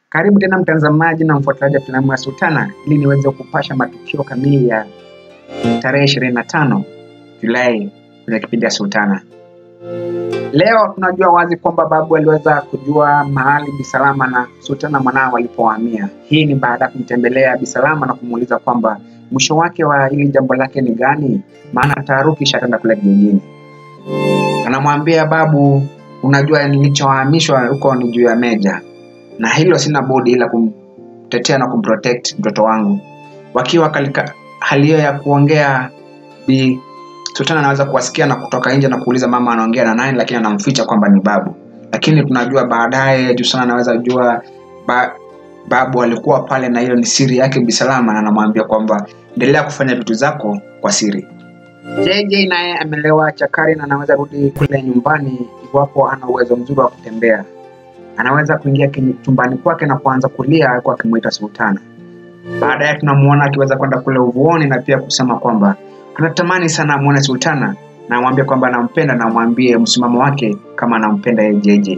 Karibu tena mtazamaji na mfuatiliaji wa filamu ya Sultana ili niweze kupasha matukio kamili ya tarehe 25 Julai kwenye kipindi ya Sultana. Leo tunajua wazi kwamba babu aliweza kujua mahali Bisalama na Sultana mwanao walipohamia. Hii ni baada ya kumtembelea Bisalama na kumuuliza kwamba mwisho wake wa hili jambo lake ni gani, maana taharuki ishatanda kule kijijini. Anamwambia babu, unajua nilichohamishwa huko ni juu ya Meja, na hilo sina budi ila kumtetea na kumprotect mtoto wangu. Wakiwa katika hali hiyo ya kuongea, Bi Sultana anaweza kuwasikia na kutoka nje na kuuliza mama anaongea na nani, lakini anamficha kwamba ni babu. Lakini tunajua baadaye Jusana anaweza jua ba, babu alikuwa pale na hiyo ni siri yake Bisalama, na anamwambia kwamba endelea kufanya vitu zako kwa siri. JJ naye amelewa chakari na anaweza rudi kule nyumbani iwapo ana uwezo mzuri wa kutembea. Anaweza kuingia kwenye chumbani kwake na kuanza kulia huku akimwita Sultana. Baadaye tunamuona akiweza kwenda kule uvuoni na pia kusema kwamba anatamani sana amwone Sultana na amwambie kwamba anampenda na amwambie msimamo wake kama anampenda yeye JJ.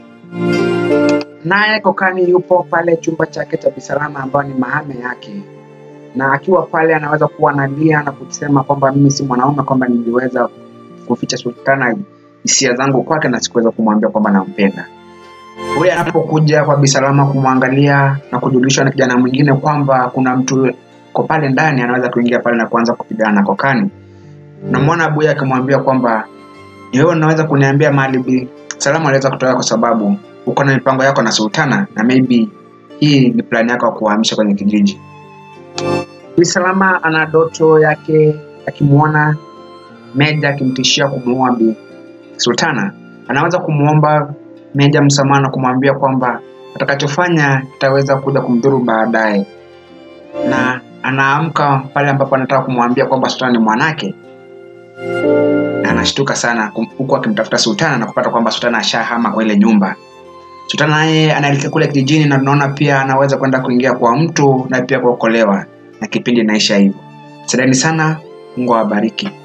Naye Kokani yupo pale chumba chake cha Bisalama ambayo ni mahame yake, na akiwa pale anaweza kuwa analia na kusema kwamba mimi si mwanaume, kwamba niliweza kuficha Sultana hisia zangu kwake na sikuweza kumwambia kwamba nampenda. Huyu anapokuja kwa Bisalama kumwangalia na kujulishwa na kijana mwingine kwamba kuna mtu ko pale ndani, anaweza kuingia pale na kuanza kupigana na Kokani. Namwona Abuya akimwambia kwamba ni wewe unaweza kuniambia mahali Bi Salama aliweza kutoka, kwa sababu uko na mipango yako na Sultana na maybe hii ni plani yako ya kuhamisha kwenye kijiji. Bi Salama ana doto yake akimwona Meja akimtishia kumuua Bi Sultana, anaweza kumwomba Meja msamaha na kumwambia kwamba atakachofanya kitaweza kuja kumdhuru baadaye, na anaamka pale ambapo anataka kumwambia kwamba Sultana ni mwanake, na anashtuka sana kum- huku akimtafuta Sultana na kupata kwamba Sultana ashahama kwa ile nyumba. Sultana naye anaelekea kule kijijini, na tunaona pia anaweza kwenda kuingia kwa mtu na pia kuokolewa, na kipindi inaisha hivyo. Sadani sana, Mungu awabariki.